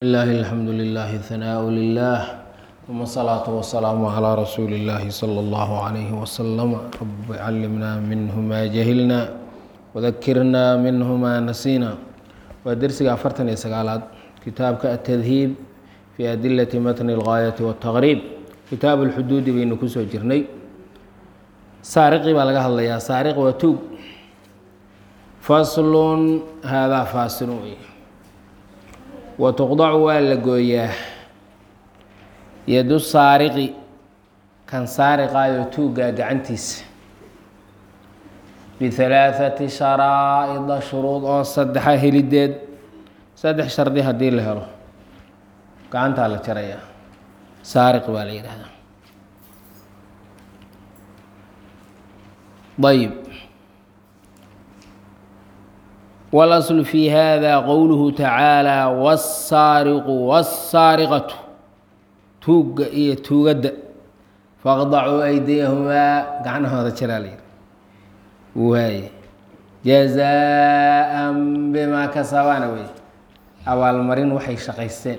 لله الحمد لله ثناء لله ثم الصلاة والسلام على رسول الله صلى الله عليه وسلم رب علمنا منه ما جهلنا وذكرنا منه ما نسينا ودرسك أفرتن يسقالات كتابك التذهيب في أدلة متن الغاية والتغريب كتاب الحدود بين كسو جرني سارقي بلغها الله يا سارق وتوب فصل هذا فاصل watuqdacu waa la gooyaa yadu saariqi kan saariqaayo tuuggaa gacantiisa bihalaathati sharaa'ida shuruud oo saddexa helideed saddex shardi haddii la helo gacantaa la jarayaa saariq baa la yidhahdaa ayb wاlasl fi hada qowluhu tacaalى wالsaariqu wالsaariqatu tuugga iyo tuugadda faqdacuu aydiyahumaa gacnahooda jaraa la yihi waaye jazaa bimaa kasabaana wey abaalmarin waxay shaqaysteen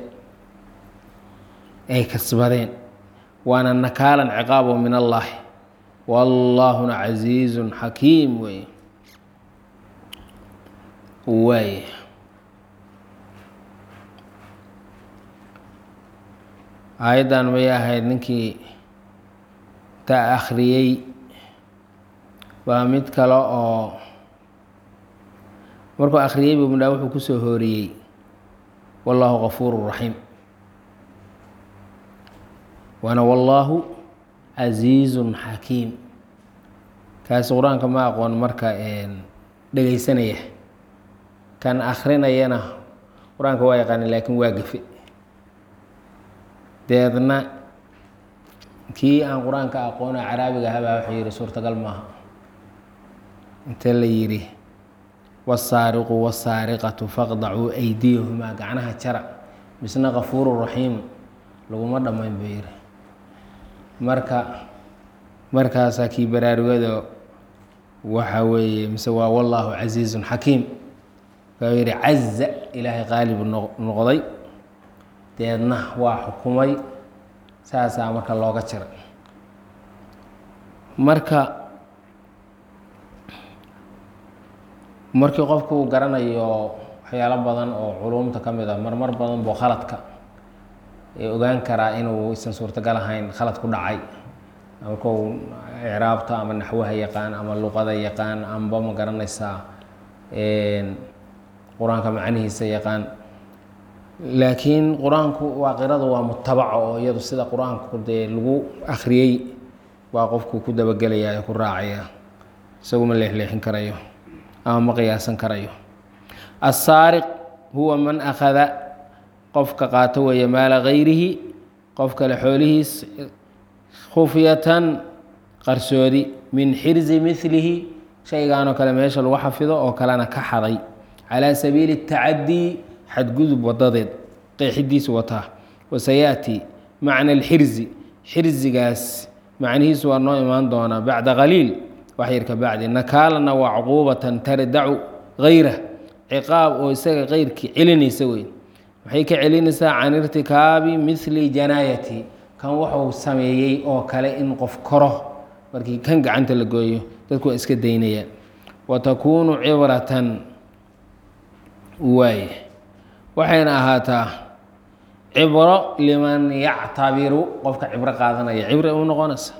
ay kasbadeen waana nakaalan ciqaabo min allahi wallahuna casiizu xakiim wey waay aayaddan may ahayd ninkii ta akhriyey baa mid kale oo markuu akhriyey buu midhaa wuxuu kusoo hooriyey wallaahu gafuuru raxiim waana wallaahu casiizun xakiim kaasi qur-aanka ma aqoon marka dhegaysanaya kan akrinayana qur-aanka waa yaqaana laakiin waa gafe deedna kii aan qur-aanka aqoona caraabiga ahabaa wuxuu yihi suurtagal maaha intee la yidhi wasaariqu wasaariqatu faqdacuu aydiyahumaa gacnaha jara misna kafuuru raxiim laguma dhammayn buu yihi marka markaasaa kii baraarugada waxa weeye mise waa wallaahu casiizun xakiim wuxuu yihi caza ilaahay qaalibu noqday deedna waa xukumay saasaa marka looga jiray marka markii qofku uu garanayo waxyaalo badan oo culumta ka mid a marmar badan buu khaladka ee ogaan karaa inuu isan suurtagal ahayn khalad ku dhacay markuu icraabta ama naxwaha yaqaan ama luqada yaqaan amba ma garanaysaa qur-aanka macnihiisa yaqaan laakiin qur-aanku waa qiradu waa mutabaco oo iyadu sida qur-aanku dee lagu akhriyey waa qofku ku dabagelaya ee ku raacaya isagu ma leexleexin karayo ama ma qiyaasan karayo assaariq huwa man akhada qofka qaato weeye maala gayrihi qof kale xoolihiis khufyatan qarsoodi min xirzi milihi shaygaanoo kale meesha lagu xafido oo kalena ka xaday calaa sabiili اtacadii xadgudub wadadeed qeexidiisu wataa wasayaati macna alxirzi xirzigaas macnihiisu waa noo imaan doonaa bacda qaliil wax yar ka bacdi nakaalana waa cuquubatan tardacu gayra ciqaab oo isaga keyrkii celinaysa weyn maxay ka celinaysaa can irtikaabi mili janaayati kan wuxuu sameeyey oo kale in qof koro markii kan gacanta la gooyo dadku waa iska daynayaan wa takuunu cibratan waay waxayna ahaataa cibro liman yactabiru qofka cibro qaadanaya cibro u noqonaysa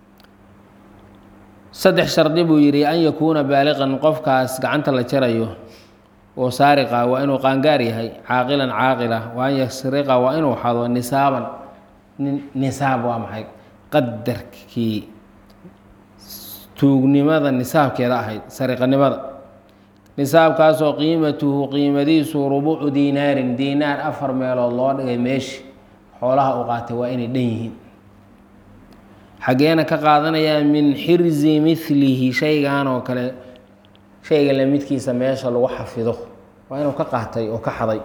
saddex shardi buu yidhi an yakuuna baaliqan qofkaas gacanta la jarayo oo saariqa waa inuu qaangaar yahay caaqilan caaqila wa an yasriqa waa inuu xado nisaaban nisaab waa maxay qadarkii tuugnimada nisaabkeeda ahayd sariqanimada nisaabkaasoo qiimatuhu qiimadiisu rubucu diinaarin diinaar afar meelood loo dhigay meeshi xoolaha u qaatay waa inay dhan yihiin xaggeena ka qaadanayaa min xirzi milihi shaygan oo kale shayga la midkiisa meesha lagu xafido waa inuu ka qaatay oo ka xaday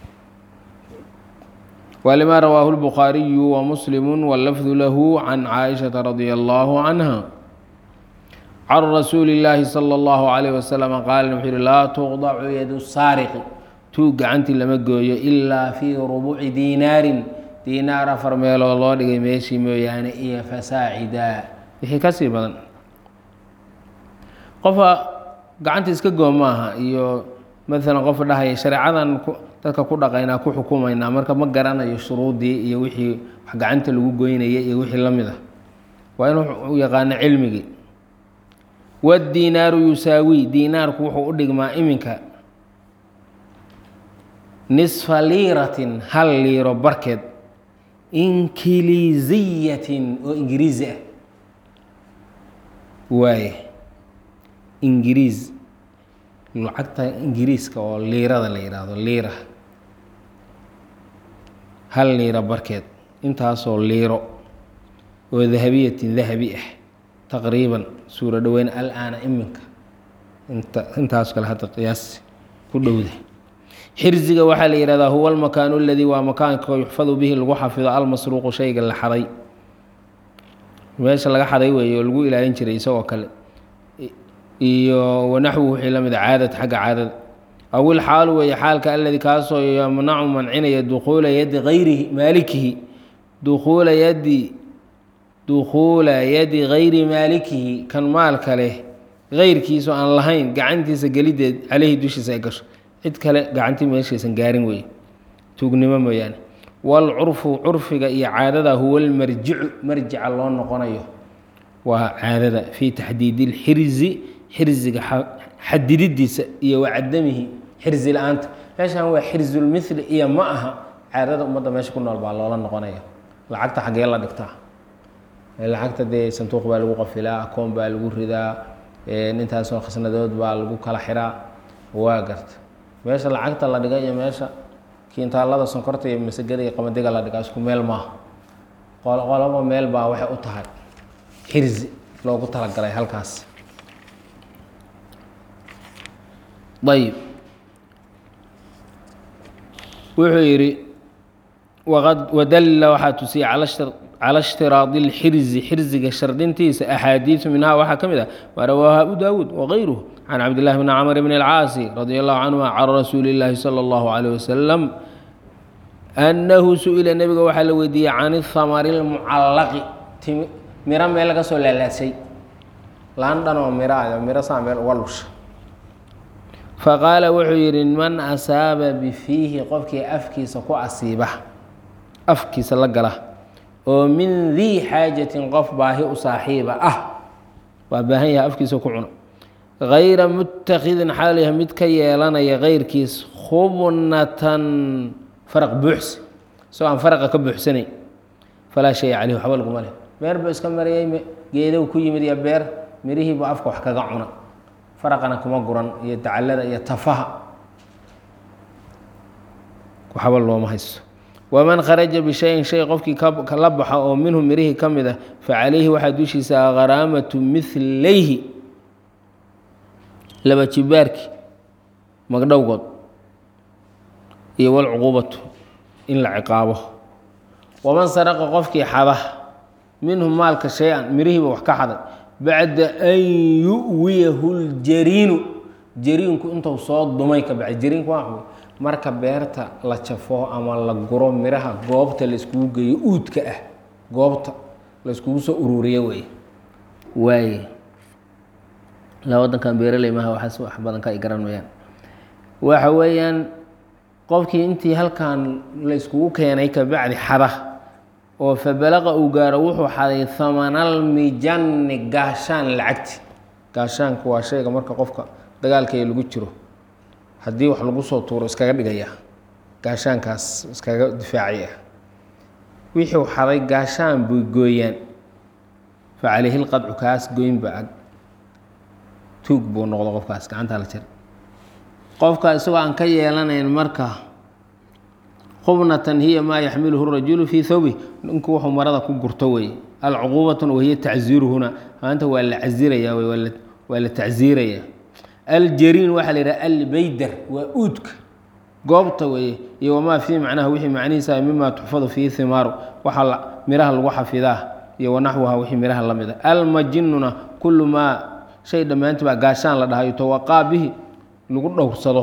walima rawaahu lbukhaariyu wa muslimu wallafdu lahu can caaishata radia allahu canha can rasuuli اllaahi salى اllahu عalayh wasalam qaala wuxuu yihi laa tuqdacu yadu saariqi tuug gacantii lama gooyo ilaa fii rubuci diinaarin diinaar afar meelood loo dhigay meeshii mooyaane iyo fasaacida wixii ka sii badan qofka gacanta iska goo maaha iyo maalan qofka dhahaya shareecadan dadka ku dhaqaynaa ku xukumaynaa marka ma garanayo shuruudii iyo wixii wax gacanta lagu goynaya iyo wixii la mid ah waa inuu u yaqaano cilmigii wadiinaaru yusaawi diinaarku wuxuu u dhigmaa iminka nisfa liiratin hal liiro barkeed inkiliisiyatin oo ingiriisi ah waaye ingiriis lacagta ingiriiska oo liirada la yidhaahdo liira hal liiro barkeed intaasoo liiro oo dahabiyatin dahabi ah taqriiban suuro dhoweyn al-aana iminka inta intaas kale hadda qiyaas ku dhowda xirziga waxaa la yihahdaa huwa almakaanu aladii waa makaanka yuxfadu bihi lagu xafido almasruuqu shayga la xaday meesha laga xaday weeye oo lagu ilaalin jiray isagoo kale iyo wanaxwu wixii la mid a caadad xagga caadada aw ilxaalu weeye xaalka aladii kaasoo yamnacu mancinaya dukuula yadi hayrihi maalikihi dukuula yadi dukhuula yadi gayri maalikihi kan maalka leh gayrkiisu aan lahayn gacantiisa gelideed caleyhi dushiisa ay gasho cid kale gacantii meeshaysan gaarin weeye tuugnimo mooyaane waalcurfu curfiga iyo caadada huwa almarjicu marjica loo noqonayo waa caadada fii taxdiidi ilxirzi xirziga xadididiisa iyo wacadamihi xirzi la-aanta meeshan waa xirzulmithli iyo ma aha caadada ummadda meesha ku nool baa loola noqonaya lacagta xaggee la dhigtaa lacagta dee sanduuq baa lagu qafilaa akoon baa lagu ridaa intaasoo khasnadood baa lagu kala xiraa waa garta meesha lacagta la dhiga iyo meesha kiintaalada sonkorta iyo masagada iyo qamadiga la dhigaa isku meel maaha qolaba meel baa waxay u tahay xirzi loogu talagalay halkaas ayib wuxuu yidhi waqad wadalla waxaa tusiyay cala ishtiraadi اlxirzi xirziga shardintiisa axaadiisu minhaa waxaa ka mid ah maa rawaaha abu daawuud wagayruhu can cabdillahi bni camr bn اlcaasi radi allahu canhuma can rasuuli اllaahi salى اllahu عalيه wasalam annahu su-ila nebiga waxaa la weydiiyey can ihamari اlmucallaqi miro meel laga soo laalaasay laan dhan oo miro ah miro saa meel uga lusha faqaala wuxuu yidhi man asaaba bifiihi qofkii afkiisa ku asiiba afkiisa la gala oo min dii xaajatin qof baahi u saaxiiba ah waa baahan yahay afkiisa ku cuno hayra mutakidin xaalyaha mid ka yeelanaya keyrkiis khubnatan faraq buuxsi isagoo aan faraqa ka buuxsanayn falaa shaya caleyh waxba laguma leh beer buu iska marayay geedow ku yimid iyo beer mirihiibu afka wax kaga cuna faraqana kuma guran iyo dacallada iyo tafaha waxba looma haysto waman kharaja bishayin shay qofkii la baxa oo minhu mirihii ka mid ah fa calayhi waxaa dushiisa kharaamatu milayhi laba jibaarki magdhowgood iyo walcuquubatu in la ciqaabo waman saraqa qofkii xada minhu maalka shay-an mirihiiba wax ka xaday bacda an yu'wiyahu ljariinu jariinku intuu soo dumay ka bacdi jariinku waa marka beerta la jafo ama la guro miraha goobta la iskugu geeyo uudka ah goobta la iskugu soo ururiyo wey waaye la wadankan beeraley maha waxaas wax badan ka ay garan mayaan waxa weeyaan qofkii intii halkan la iskugu keenay kabacdi xada oo fabalaqa uu gaaro wuxuu xaday hamanal mijanni gaashaan lacagti gaashaanku waa shayga marka qofka dagaalkaya lagu jiro haddii wax lagu soo tuuro iskaga dhigaya gaashaankaas iskaga difaacaya wixii xaday gaashaan buy gooyaan fa calayhi lqadcu kaas goynba ag tuug buu noqdo qofkaas gacantaa la jira qofka isagoo aan ka yeelanayn marka khubnatan hiya maa yaxmiluhu rajulu fii thawbi ninku wuxuu marada ku gurto wey alcuquubatun wahiya tacziiruhuna maanta waa la casiraya wey waa la tacziiraya aljariin waxaa la yidhaha albeydar waa uudka goobta weeye iyo wamaa fii macnaha wixii macnihiisa mima tuxfadu fiihi himaaru waxaa miraha lagu xafidaa iyo wanaxwaha wixii miraha la mida almajinuna kullu maa shay dhammaantii baa gaashaan la dhahayo tawaqaa bihi lagu dhowrsado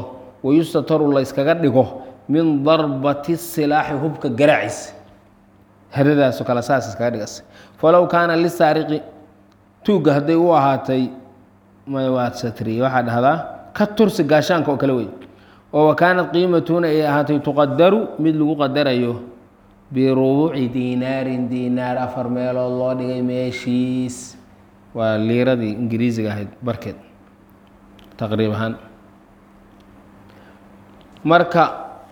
wayustataru la yskaga dhigo min darbati silaaxi hubka garaaciisa hadadaasoo kale saas iskaga dhigas falow kaana lisaariqi tuugga hadday u ahaatay mwadsatri waxaa dhahdaa ka tursi gaashaanka oo kale wey oo wa kaanat qiimatuna ay ahaatay tuqadaru mid lagu qadarayo birubuci diinaarin diinaar afar meelood loo dhigay meeshiis waa liiradii ingiriisiga ahayd barkeed taqriib ahaan marka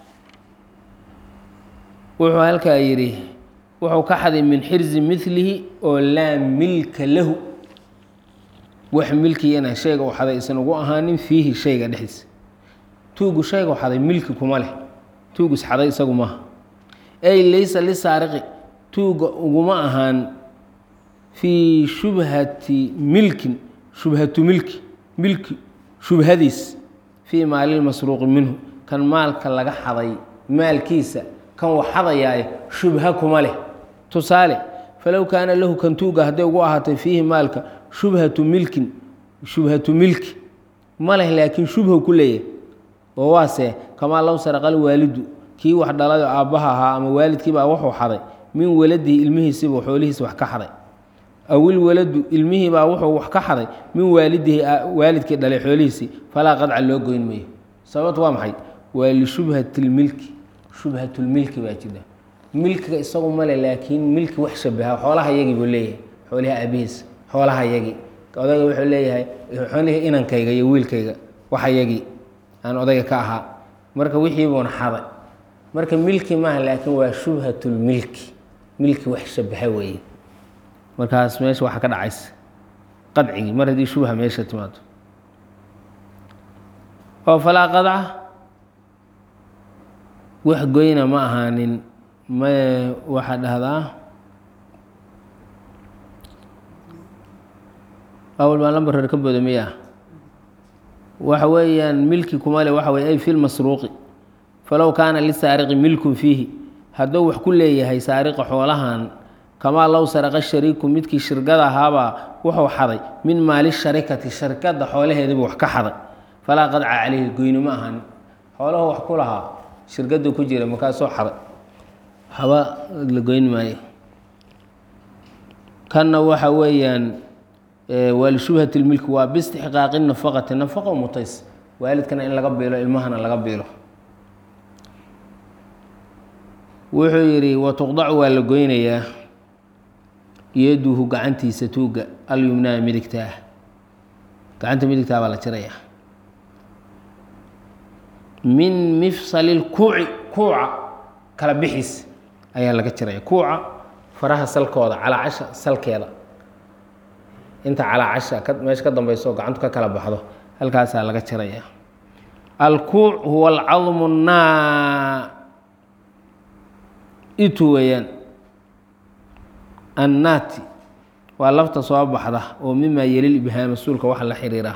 wuxuu halkaa yidhi wuxuu ka xaday min xirzi milihi oo laa milka lahu wax milkiyana shayga u xaday isan ugu ahaanin fiihi shayga dhexdiisa tuugu shayga u xaday milki kuma leh tuugu isxaday isagu maaha ay laysa lisaariqi tuuga uguma ahaan fii shubhati milkin shubhatu milki milki shubhadiis fii maalilmasruuqi minhu kan maalka laga xaday maalkiisa kan wax xadayaaye shubha kuma leh tusaale falow kaana lahu kan tuuga hadday ugu ahaatay fiihi maalka shubhatu milkin shubhatu milki ma leh laakiin shubha ku leeyahay oo waase kamaa low saraqal waalidu kii wax dhalayo aabbaha ahaa ama waalidkiibaa wuxuu xaday min waladihi ilmihiisiibuu xoolihiisa wax ka xaday awil waladu ilmihiibaa wuxuu wax ka xaday min waalidihi waalidkii dhalay xoolihiisii falaa qadca loo goyn mayo sababtu waa maxay waa lishubhati lmilki shubhatulmilki baa jira milkiga isagu male laakiin milki wax shabaha xoolaha yagii buu leeyahay xoolihi aabihiis xoolaha yagii odayga wuxuu leeyahay xoolihii inankayga iyo wiilkayga waxa yagii aan odayga ka ahaa marka wixii buuna xaday marka milki maaha laakiin waa shubhatulmilki milki wax shabaha weeye markaas meesha waxaa ka dhacaysa qadcigii mar haddii shubha meesha timaado oo falaa qadca wax goyna ma ahaanin ma waxaa dhahdaa awal baan lambar reer ka booda miya waxa weeyaan milki kuma le waxa weye ay fi lmasruuqi falow kaana lisaariqi milkun fiihi hadduu wax ku leeyahay saariqa xoolahan kamaa low saraqa shariiku midkii shirkada ahaabaa wuxuu xaday min maali sharikati sharkadda xoolaheediibuu wax ka xaday falaa qadca caleyhi goyni ma ahan xooluhu wax ku lahaa shirkaddu ku jira markaasoo xaday waxba la goyn maayo kanna waxa weeyaan waa lishubhati lmilki waa biistixqaaqi nafaqati nafaqo mutays waalidkana in laga biilo ilmahana laga biilo wuxuu yidhi watuqdacu waa la goynayaa yaduhu gacantiisa tuuga alyumnaa midigtaa gacanta midigtaa baa la jirayaa min mifsali lkuuci kuuca kala bixiis ayaa laga jiraya kuuca faraha salkooda calaacasha salkeeda inta calaacasha meesha ka dambayso gacantu ka kala baxdo halkaasaa laga jiraya alkuuc huwa alcadmu naa itu weeyaan annaati waa lafta soo baxda oo mimaa yelil ibhaa mas-uulka waxa la xiriira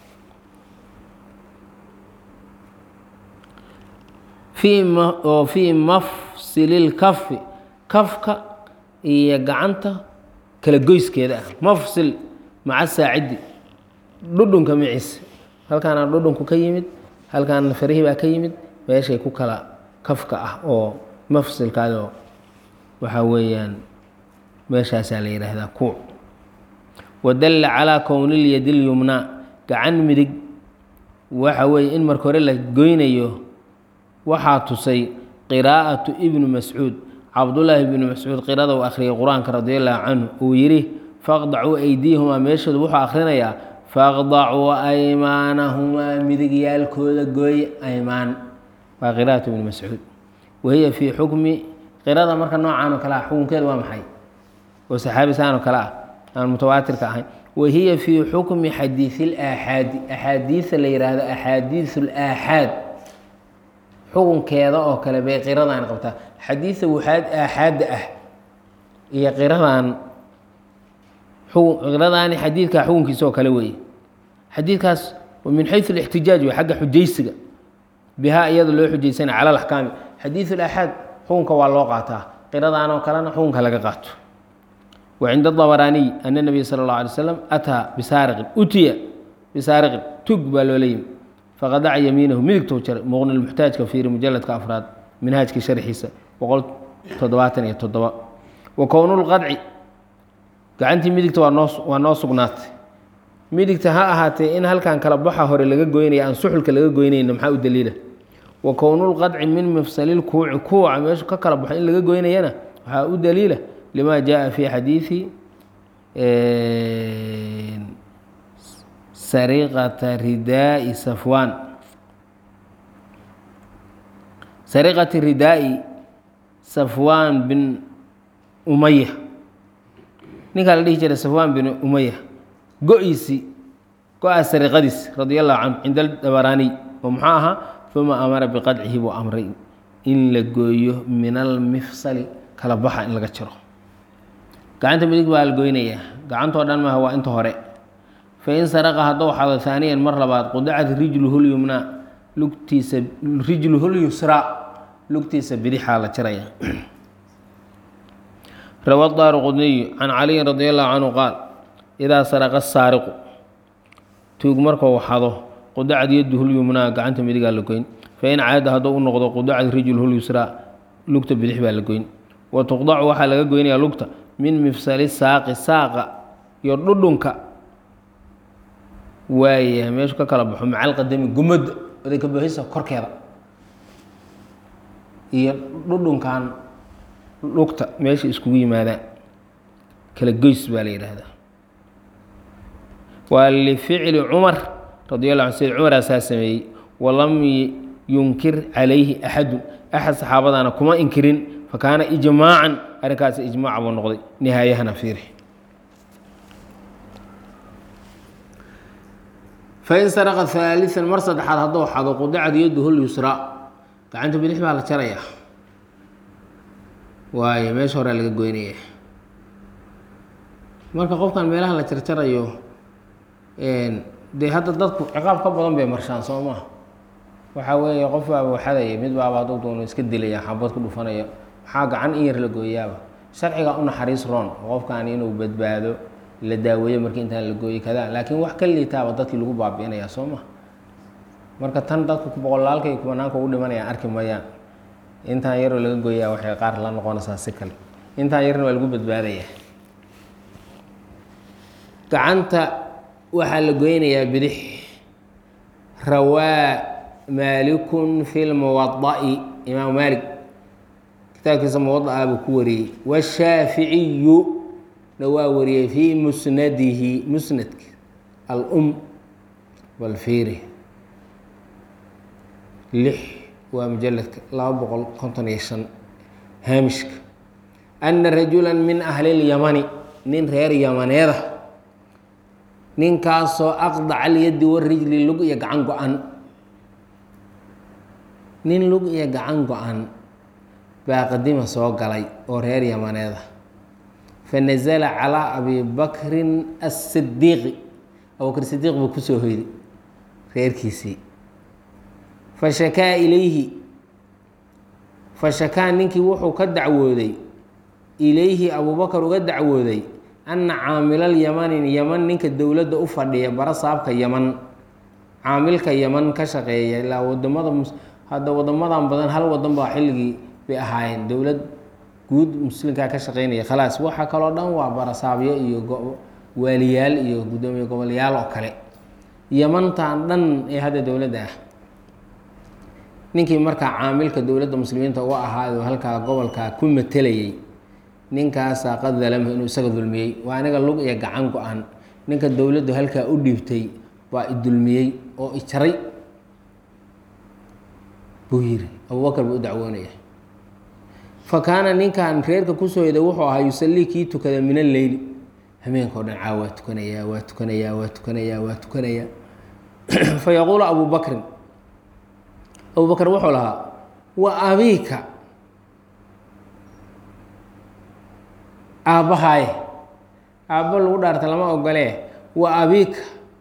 oo fii mafsili lkafi kafka iyo gacanta kala goyskeeda ah mafsil maca saacidi dhudhunka maciisa halkaana dhudhunku ka yimid halkaana farihii baa ka yimid meeshay ku kala kafka ah oo mafsilkaadoo waxaa weeyaan meeshaasaa la yidhaahdaa kuuc wadalla calaa kownilyadi lyumnaa gacan midig waxa weeye in marka hore la goynayo waxaa tusay qiraa'atu ibnu mascuud cabdullaahi ibnu mascuud qirada uu akhriyay qur-aanka radi allahu canhu uu yidhi faqdacuu aydiyahumaa meeshooda wuxuu akhrinayaa faqdacuu aymaanahumaa midigyaalkooda gooy aymaan waa qiraa'atu ibnu mascuud wahiya fii xukmi qirada marka noocaan oo kale ah xukunkeeda waa maxay oo saxaabi saan oo kale ah aan mutawaatirka ahayn wahiya fii xukmi xadiisi laaxaadi axaadiisa la yidhaahdo axaadiisu laaxaad xukunkeeda oo kale bay qiradan qabtaa xadiisa waxaad aaxaadda ah iyo qiradan qiradaani xadiidkaa xukunkiisa oo kale weeye xadiidkaas min xayu اlاxtijaaj wey xagga xujaysiga bihaa iyada loo xujaysana cala alaxkaami xadiiث اlaxaad xukunka waa loo qaataa qiradan oo kalena xukunka laga qaato wa cinda dabaraaniy ana nabiya sala اlه alay slam ataa bisaariqin utiya bisaariqin tug baa loola yimi faqadaca yamiinahu midigtou jaray muqni lmuxtaajka fiiri mujaladka afraad minhaajkii sharxiisa boqol toddobaatan iyo toddoba wa kownulqadci gacantii midigta waa noo waa noo sugnaatay midigta ha ahaatee in halkan kala baxa hore laga goynaya aan suxulka laga goynayna maxaa u daliila wa kownulqadci min mifsalil kuuci kuuca meeshu ka kala baxo in laga goynayana waxaa u daliila lima jaءa fi xadiiثi sariqata ridaa'i safwaan sariqati ridaa'i safwaan bin umaya ninkaa la dhihi jiray safwaan bin umaya go-iisii go-aas sariqadiis radi allahu canhu cinda dabaraaniy oo muxuu ahaa uma amara biqadcihi buu amray in la gooyo min almifsali kala baxa in laga jiro gacanta midig baa la goynayaa gacantoo dhan maaha waa inta hore fain saraqa haddou xado haaniyan mar labaad qudacat rijluhu lyumnaa lugtiisa rijluhu lyusraa lugtiisa bidixaa la jaraya rawa daaru qudniyu can caliyin radi allahu canhu qaal idaa saraqa saariqu tuug markuu xado qudacad yaduhu lyumnaa gacanta midigaa la goyn fain caada haddou u noqdo qudacad rijluhu lyusraa lugta bidix baa la goyn wa tuqdacu waxaa laga goynayaa lugta min mifsali saaqi saaqa iyo dhudhunka waaya meeshu ka kala baxo macalqadami gumadda odayka bohisa korkeeda iyo dhudhunkan lugta meesha iskugu yimaadaan kala goys baa la yidhaahdaa waa lificli cumar radi allahu an syd cumaraasaa sameeyey walam yunkir calayhi axadun axad saxaabadaana kuma inkirin fakaana ijmaacan arrinkaasi ijmaaca buu noqday nihaayahana fiiri fain saraqa haalian mar saddexaad haddou xado qudacad yaduhu lyusraa gacanta bidix baa la jarayaa waayo meesha horea laga goynaya marka qofkan meelaha la jarjarayo dee hadda dadku ciqaab ka badan bay marshaan soo maa waxaa weeye qof baaba waxadaya mid baaba hadduu doono iska dilaya xabad ku dhufanaya maxaa gacan in yar la gooyaaba sharciga u naxariis roon qofkan inuu badbaado la daaweeyo markii intaan la gooyey kada laakiin wax ka liitaaba dadkii lagu baabi'inaya soo ma marka tan dadku boqolaalka iyo kubanaanka ugu dhimanayaan arki mayaan intaan yaroo laga gooyaa waxay qaar la noqonaysaa si kale intaan yarna waa lagu badbaadaya gacanta waxaa la goynayaa bidix rawaa maalikun fi lmuwada'i imaam maalik kitaabkiisa muwada'a buu ku wariyey washaaficiyu na waa wariyey fii musnadihi musnadki alum balfiiri lix waa mujaladka laba boqol konton iyo shan haamishka ana rajula min ahli اlyamani nin reer yamaneeda ninkaasoo aqdaca alyadi warijli lug iyo gacan go-an nin lug iyo gacan go-an baa qadima soo galay oo reer yamaneeda fanazala calaa abi bakrin asidiiqi abubakr sidiiq buu kusoo hoyday reerkiisii fashakaa ilayhi fashakaa ninkii wuxuu ka dacwooday ilayhi abubakar uga dacwooday anna caamilal yamanin yaman ninka dowladda u fadhiya bara saabka yaman caamilka yaman ka shaqeeya ilaa wadamada hadda wadamadan badan hal wadan baa xilligii bay ahaayeen dowlad guud muslimkaa ka shaqeynaya khalaas waxa kaloo dhan waa barasaabyo iyo waaliyaal iyo guddoomiye gobolyaal oo kale yamantan dhan ee hadda dowladda ah ninkii markaa caamilka dowladda muslimiinta uga ahaayo halkaa gobolkaa ku matelayay ninkaasaa qad dalama inuu isaga dulmiyey waa aniga lug iyo gacan go-an ninka dowladdu halkaa u dhiibtay baa idulmiyey oo ijaray buu yiri abubakar buu u dacwoonaya fa kaana ninkan reerka kusoo hoyday wuxuu ahaa yusallii kii tukada min alleyli habeenka o dhan caa waa tukanayaa waa tukanayaa waa tukanayaa waa tukanayaa fa yaquulu abu bakrin abu bakr wuxuu lahaa wa abiika aabbahaaye aabbo lagu dhaarta lama ogolee wa abiika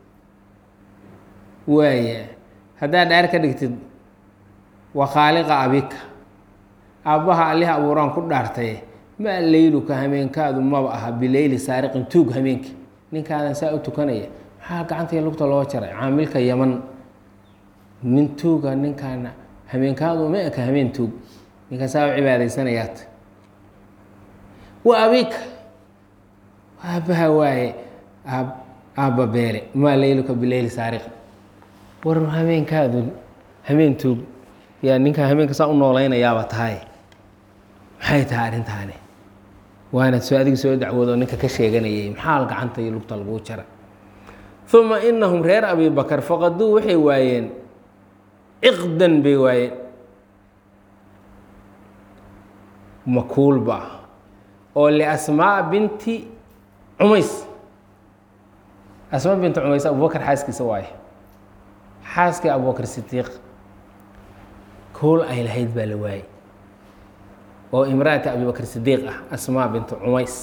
waaya haddaad dhaar ka dhigtid wa khaaliqa abika aabbaha allih abuuraan ku dhaartaye maa leyluka hameenkaadu maba aha bileyli saariqin tuug hameenki ninkaadan saa u tukanaya maxaa gacantaiyo lugta loo jaray caamilka yaman nin tuuga ninkaana hameenkaadu ma eka hameen tuug ninkaasaa u cibaadaysanayaad wa abika aabbaha waaye aab aabba beele maa leyluka bileyli saariq war hameenkaadu hameen tuug yaa ninkaa hameenka saa u noolaynayaaba tahay maxay tahay arrintaani waana soo adiga soo dacwoodoo ninka ka sheeganayay maxaa gacanta iyo lugta laguu jara uma inahum reer abi bakar faqaduu waxay waayeen ciqdan bay waayeen makuulba oo liasmaa binti cumays asmaa binti cumays abubakar xaaskiisa waaye xaaskii abubakar sidiiq kuul ay lahayd baa la waayey oo imraata abibakr sidiiq ah asmaa bintu cumays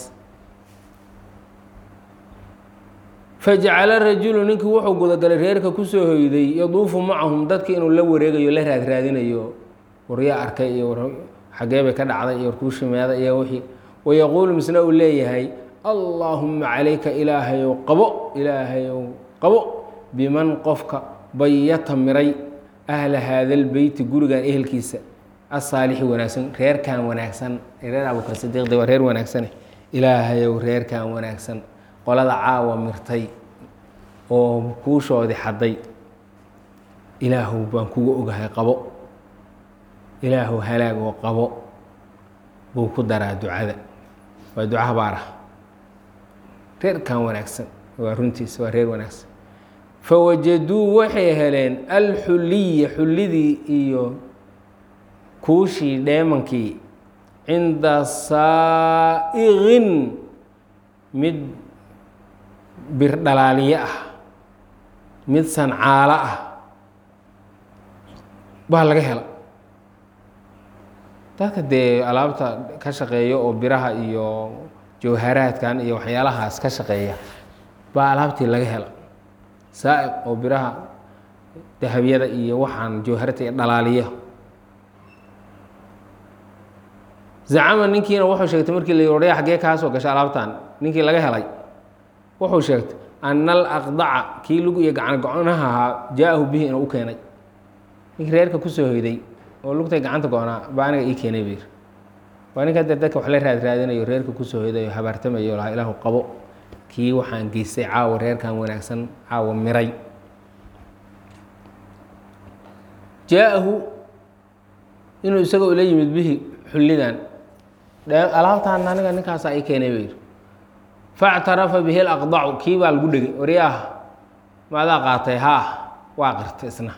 fajacala rajulu ninkii wuxuu gudagalay reerka kusoo hoyday yaduufu macahum dadki inuu la wareegayo la raadraadinayo waryaa arkay iyo xagee bay ka dhacday iyo warkuushimeeda iyo wixii wayaquulu misna uu leeyahay allaahuma calayka ilaahayow qabo ilaahayow qabo biman qofka bayata miray ahla haada lbeyti gurigan ehelkiisa asaalixi wanaagsan reerkan wanaagsan reer abubakar sidiiqde waa reer wanaagsane ilaahayow reerkan wanaagsan qolada caawa mirtay oo kuushoodii xadday ilaahow baan kugu ogahay qabo ilaahow halaag oo qabo buu ku daraa ducada waa duca habaar ah reerkan wanaagsan waa runtiisa waa reer wanaagsan fawajaduu waxay heleen alxuliya xullidii iyo kuushii dheemankii cinda saa'iqin mid birdhalaaliye ah mid sancaalo ah baa laga hela dadka dee alaabta ka shaqeeya oo biraha iyo jawharaadkan iyo waxyaalahaas ka shaqeeya baa alaabtii laga hela saa'iq oo biraha dahabyada iyo waxaan jawharata iyo dhalaaliya zacama ninkiina wuxuu sheegtay markii la oraya xaggee kaa soo gashay alaabtan ninkii laga helay wuxuu sheegtay ana alaqdaca kii lug iyo gacan go-naha ahaa jaa-ahu bihi inuu u keenay ninkii reerka kusoo hoyday oo lugtay gacanta go-naa baa aniga ii keenay buyir waa ninka dee dadka wax la raad raadinayo reerka kusoo hoyday oo habaartamayo lahaa ilaahu qabo kii waxaan geystay caawa reerkan wanaagsan caawa miray jaa-ahu inuu isaga ula yimid bihi xullidan alaabtaan aniga ninkaasaa ii keenay bayir factarafa bihi alaqdacu kii baa lagu dhegay waryaah maadaa qaatay haa waa qirtay isna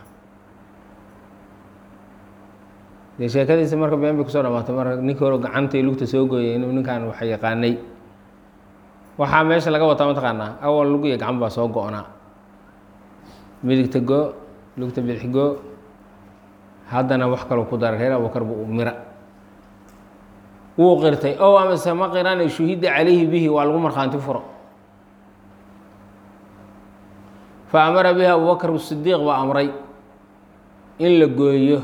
dee sheekadiisa marka been bay kusoo dhamaatay marka ninkii hore gacanta iyo lugta soo gooyay inuu ninkan wax yaqaanay waxaa meesha laga wataa mataqaanaa awal lug iyo gacan baa soo go-naa midigta goo lugta bidix goo haddana wax kaloo ku dara reer abubakar buu mira wuu qirtay ow amase ma qirane shuhida calayhi bihi waa lagu markhaanti furo fa amara bihi abubakr sidiiq baa amray in la gooyo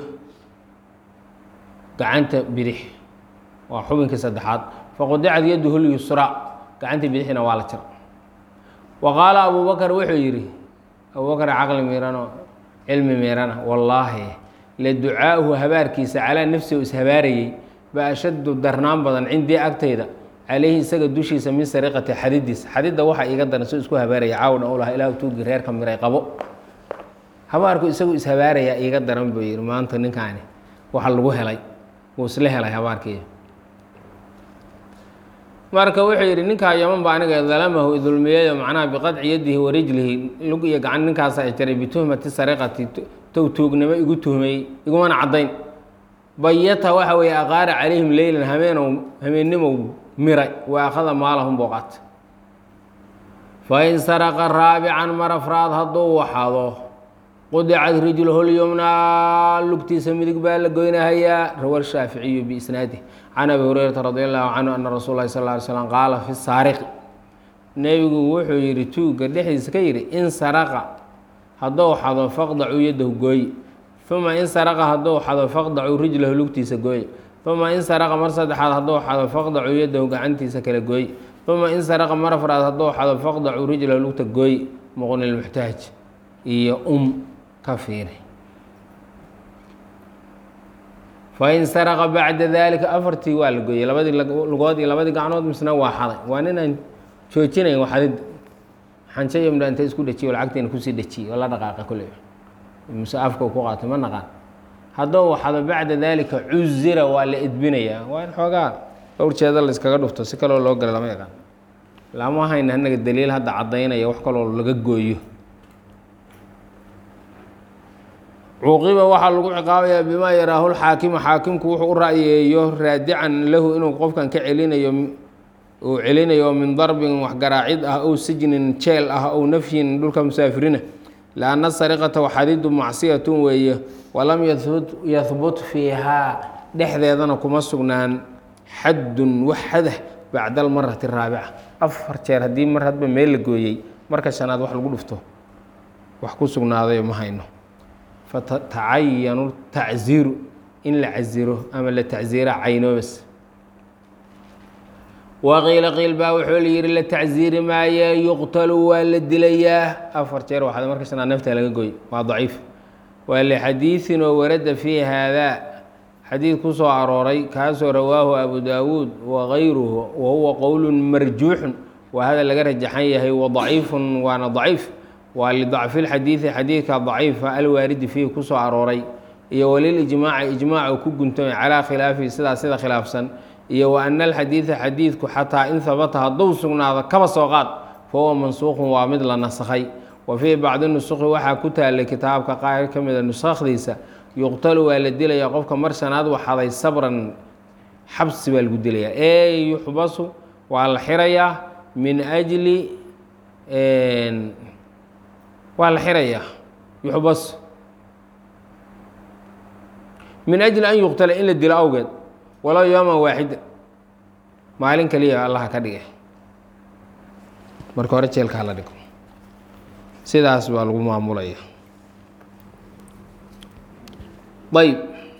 gacanta bidix waa xubinkii saddexaad faqudicad yaduhu lyusraa gacanta bidixina waa la jira wa qaala abubakar wuxuu yidhi abubakar caqli miirano cilmi miirana wallaahi la ducaa'uhu habaarkiisa calaa nafsi oo ishabaarayey ba ashaddu darnaan badan cindii agtayda calayhi isaga dushiisa min sariqati xadidiisa xadidda waxa iiga daran soo isku habaaraya caawdhan u laha ilahu tuugi reerka miray qabo habaarku isagu ishabaarayaa iiga daran buu yidhi maanta ninkaani waxa lagu helay wuu isla helay habaarkii marka wuxuu yidhi ninkaa yaman ba aniga dalamahu idulmiyayo macnaha biqadci yadihi wa rijlihi lug iyo gacan ninkaasa ay jaray bituhmati sariqati tow tuugnimo igu tuhmay igumana caddayn bayata waxa weeye aqaara calayhim leylan hameenow hameennimow miray wa akhada maalahum booqat fain saraqa raabican mar afraad hadduu waxado qudicad rijluhu lyumnaa lugtiisa midig baa la goynahayaa rawa shaaficiyu biisnaadih can abi hurayrata radi allahu canhu ana rasuul lahi sal ly slam qaala fi saariqi nebigu wuxuu yidhi tuugga dhexdiisa ka yidhi in saraqa hadduu xado faqdacuu yadahu gooye uma in saraqa hadduu xado faqdacuu rijlahu lugtiisa gooye uma in saraqa mar saddexaad hadduu xado faqdacuu yadahu gacantiisa kale gooye uma in saraqa mar afraad hadduu xado faqdacuu rijlahu lugta gooye muqni lmuxtaaj iyo um ka fiiri fain saraqa bacda dalika afartii waa la gooyey labadii lugood iyo labadii gacnood misna waa xaday waa ninaan joojinayn waxadid xanjo iyo midha inta isku dhejiyo lacagtiina kusii dhejiyey oo la dhaqaaqa kule muse afka ku qaatay ma naqaan haddou waxado bacda dalika cuzira waa la edbinayaa waa in xoogaa dhowr jeeda la iskaga dhufto si kaloo loo gala lama yaqaan lama hayna anaga daliil hadda caddaynaya wax kaloo laga gooyo cuuqiba waxaa lagu ciqaabayaa bimaa yaraahu lxaakimu xaakimku wuxuu u ra'yeeyo raadican lahu inuu qofkan ka celinayo uu celinayo min darbin wax garaacid ah ow sijnin jeel ah ow nafyin dhulka musaafirina lianna sariqata waxadidu macsiyatun weeye walam yahbut fiihaa dhexdeedana kuma sugnaan xaddun wax xadah bacda almarati araabica afar jeer haddii mar hadba meel la gooyey marka shanaad wax lagu dhufto wax ku sugnaadayo ma hayno fatacayanu tacziiru in la casiro ama la tacziira caynoobas waqiila qiil baa wuxuu la yihi la tacziiri maaye yuqtalu waa la dilayaa afar jeer waxaad marka shanaad nafta laga gooy waa daciif waa lixadiiin oo warada fii haadaa xadiid ku soo arooray kaasoo rawaahu abu daawuud wagayruhu wa huwa qowl marjuuxun waa hada laga rajaxan yahay wadaciifun waana daciif waa lidacfi lxadiidi xadiidka daciifa alwaaridi fiihi kusoo arooray iyo walilijmaaci ijmaac ku guntamay calaa khilaafihi sidaa sida khilaafsan iyo wa ana alxadiida xadiidku xataa in habata hadduu sugnaado kaba soo qaad fa huwa mansuuqun waa mid la nasakhay wa fii bacdi nusuqi waxaa ku taalay kitaabka qaar ka mida nusakhdiisa yuqtalu waa la dilayaa qofka mar shanaad waxaday sabran xabsi baa lagu dilayaa ee yuxbasu waa la xirayaa min ajli waa la xirayaa yuxbas min ajli an yuqtala in la dilo awgeed walow yooman waaxida maalin kaliya allaha ka dhigay marka hore jeelka hala dhigo sidaas baa lagu maamulaya ayb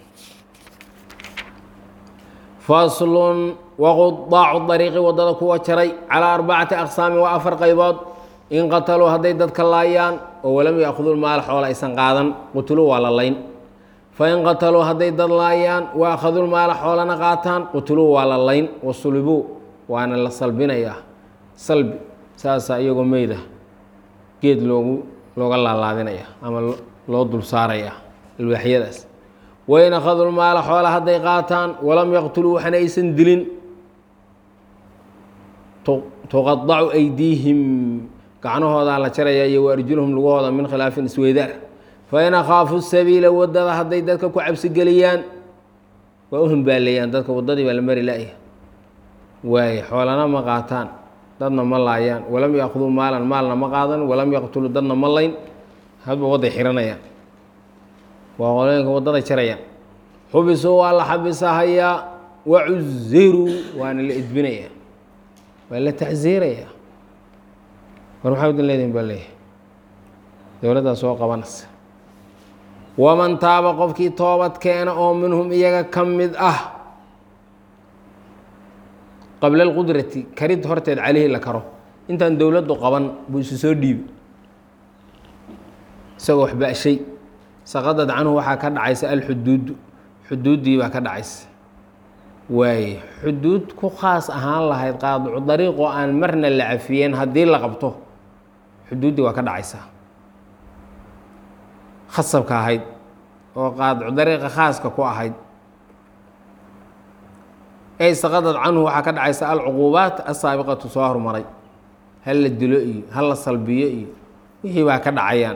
faslun waqudaacu dariiqi waddada kuwa jaray calaa arbacati aqsaami waa afar qaybood in qataluu hadday dadka laayaan oo walam yaakhuduu maal xoola aysan qaadan qutuluu waa la layn fain qataluu hadday dad laayaan wa akhaduu maala xoolana qaataan qutuluu waa la layn wasulibuu waana la salbinayaa salbi saasa iyagoo meyda geed loogu looga laalaadinaya ama loo dul saaraya alwaaxyadaas wain akhaduu maala xoola hadday qaataan walam yaqtuluu waxna aysan dilin tuqadacu aydiihim gacnahoodaa la jaraya iyo waarjulhum lugahooda min khilaafin isweydaar fain akhaafu sabiila wadada hadday dadka ku cabsigeliyaan waa u humbaaleeyaan dadka waddadii baa la mari la-ya waaye xoolana ma qaataan dadna ma laayaan walam yaakhuduu maalan maalna ma qaadan walam yaqtuluu dadna ma layn hadba wadday xiranayaan waa qolooyinka waddaday jarayaan xubisuu waa la xabisahayaa wacuziruu waana la edbinaya waa la tacsiiraya war maxaa udin leedihin baa leeyahay dowladdaa soo qabanaysa waman taaba qofkii toobad keena oo minhum iyaga ka mid ah qabla alqudrati karid horteed caleyhi la karo intaan dowladdu qaban buu isu soo dhiibi isagoo wax ba-shay saqadad canhu waxaa ka dhacaysa alxuduudu xuduuddii baa ka dhacaysa waaye xuduud ku khaas ahaan lahayd qaadicu dariiqoo aan marna la cafiyeen haddii la qabto xuduuddii waa ka dhacaysaa khasabka ahayd oo qaadicu dariiqa khaaska ku ahayd ey saqadad canhu waxaa ka dhacaysa alcuquubaat asaabiqatu soo hormaray hal la dilo iyo hal la salbiyo iyo wixii baa ka dhacayaan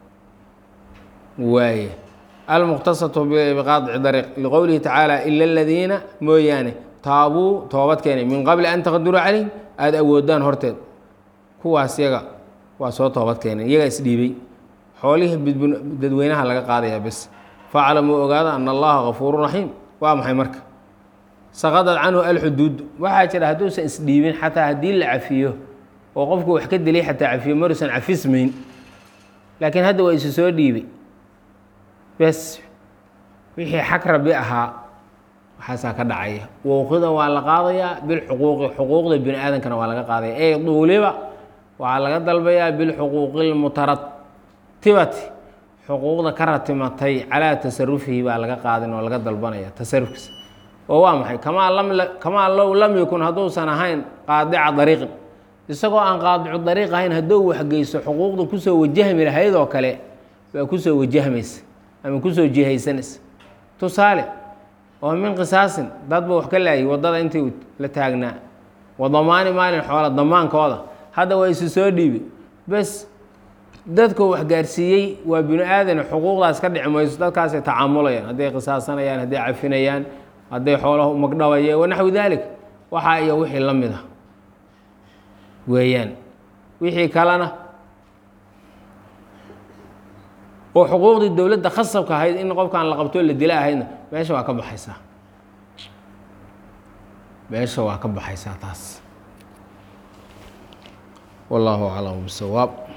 waaye almuqtasatu biqaadici dariiq liqowlihi tacaala ila aladiina mooyaane taabuu toobad keenay min qabli an taqdiruu calayhim aada awoodaan horteed kuwaas yaga waa soo toobad keenay iyagaa isdhiibay xoolihii dadweynaha laga qaadayaa bes faclamuu ogaada ana allaha gafuuru raxiim waa maxay marka saqadad canhu alxuduud waxaa jira hadduusan isdhiibin xataa haddii la cafiyo oo qofku wax ka dilay xataa cafiyo maruusan cafismayn laakiin hadda waa isu soo dhiibay bes wixii xag rabi ahaa waxaasaa ka dhacaya wowqidan waa la qaadayaa bilxuquuqi xuquuqda bini aadamkana waa laga qaadaya ey duuliba waxaa laga dalbayaa bilxuquuqi lmutaratibati xuquuqda ka ratimatay calaa tasarufihi baa laga qaadin oo laga dalbanaya tasarufkiisa oo waa maxay kamaa lam kamaa low lam yakun hadduusan ahayn qaadica dariiqin isagoo aan qaadicu dariiq ahayn hadduu waxgeyso xuquuqda kusoo wajahmi lahayd oo kale baa kusoo wajahmaysa ama kusoo jihaysanaysa tusaale oo min qisaasin dadba wax ka laayay waddada intii la taagnaa wadamaani maalin xoola damaankooda hadda waa isu soo dhiibi bes dadkoo wax gaarsiiyey waa binu aadan xuquuqdaas ka dhici mayso dadkaasay tacaamulayaan hadday qisaasanayaan hadday cafinayaan hadday xoolaha magdhabayeen wanaxwi daalik waxaa iyo wixii la mid a weeyaan wixii kalena oo xuquuqdii dowladda khasabka ahayd in qofkaan la qabtoo la dila ahaydna meesha waa ka baxaysaa meesha waa ka baxaysaa taas wallaahu aclam bisawaab